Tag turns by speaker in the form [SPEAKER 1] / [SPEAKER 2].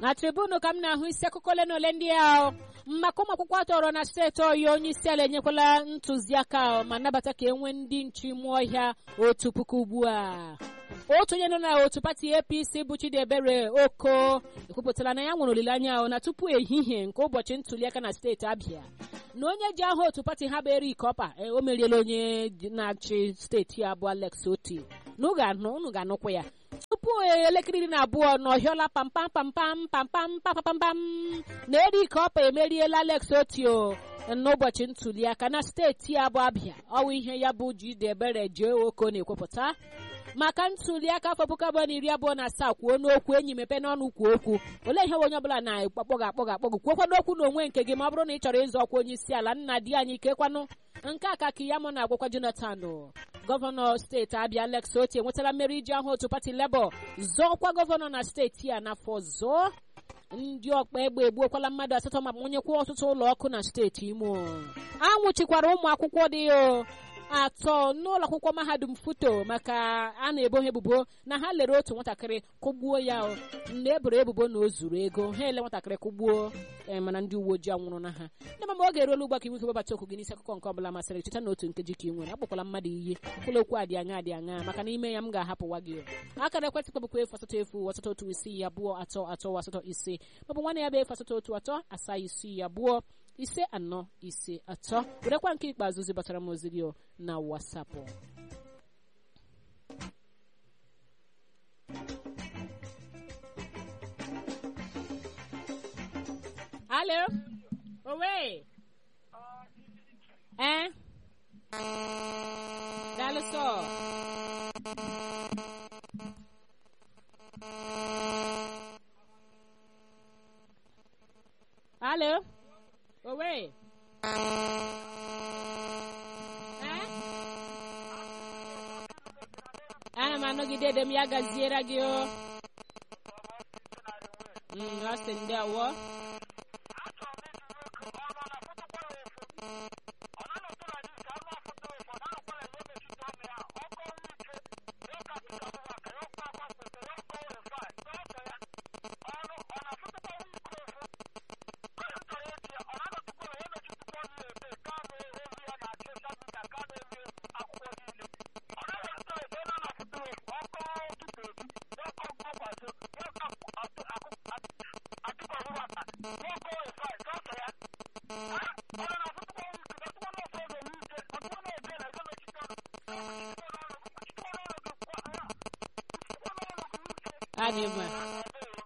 [SPEAKER 1] na tribunu ka m na-ahụ isi akụkọ ole na ole ndị ahụ maka ụmụ akwụkwọ tọrọ na steeti ọyọ onye isi ala enyekwala ntụziaka ma nabata ka enwee ndị nche ime ọhịa otu puku ugbu a otu onye nọ na otu pati apc bụ chidiebere oko ekwupụtara na ya nwere olileanya ahụ na tupu ehihie nke ụbọchị ntuliaka na steeti abịa na onye ji aha otu pati ha bụ Eric Ọpa o meriela onye na-achị steeti abụọ Alex Oti unu ga-anụkwa ya tupu elekere iri na abụọ na ọhịọla pampam pampam pampam papapampam na Eric Ọpa emeriela Alex Oti o n'ụbọchị ntuliaka na steeti abụọ abịa ọwụ ihe ya bụ Chidiebere jee oko na-ekwupụta maka ntuliaka afọ puku abụọ na iri abụọ na asaa kwuo n'okwu enyi mepe n'ọnụ kwuo okwu olee ihe onye ọbụla na-akpọga akpọga akpọgụ kwuokwana okwu n'onwe nke gị ma ọ bụrụ na ị chọrọ ịzọ ọkwa onye isi ala nna di anyị kekwanụ nke a ka Keyamo na-agwakwa Jonathan gọvanọ steeti Abia Alex Oti enwetara mmeri iji ahụ otu pati Labour zọọkwa gọvanọ na steeti a n'afọ zọọ ndị ọkpa egbe egbuokwala mmadụ asatọ ma mụnyekwa ọtụtụ ụlọ ọkụ na steeti Imo anwụchikwara ụmụ akwụkwọ dị atọ n'ụlọ akwụkwọ mahadum Futo maka a na-ebo ha ebubo na ha lere otu nwatakịrị kụgbuo ya na eboro ebubo na o zuru ego ha ele nwatakịrị kụgbuo mana ndị uwe ojii anwụrụ na ha ndị mama oge eruola ugbu a ka inwe ike webata okwu gị n'isi akụkọ nke ọbụla masịrị cheta na otu nkeji ka ị nwere akpọkwala mmadụ iyi mkpụrụ okwu adị aṅa adị aṅa maka na ime ya m ga-ahapụwa gị akara ekwentị kpọbụkwa efu asatọ efu asatọ otu isii abụọ atọ atọ asatọ ise maọbụ nwanne ya bụ efu asatọ otu atọ asaa isii abụọ ise anọ ise atọ werekwa nke ikpeazụ zibatara m ozi gị na wasapụ alo owe eh daalụ sọ alo owe ana m anọgide ede m ya gaziere gị o ọ sị ndị awọ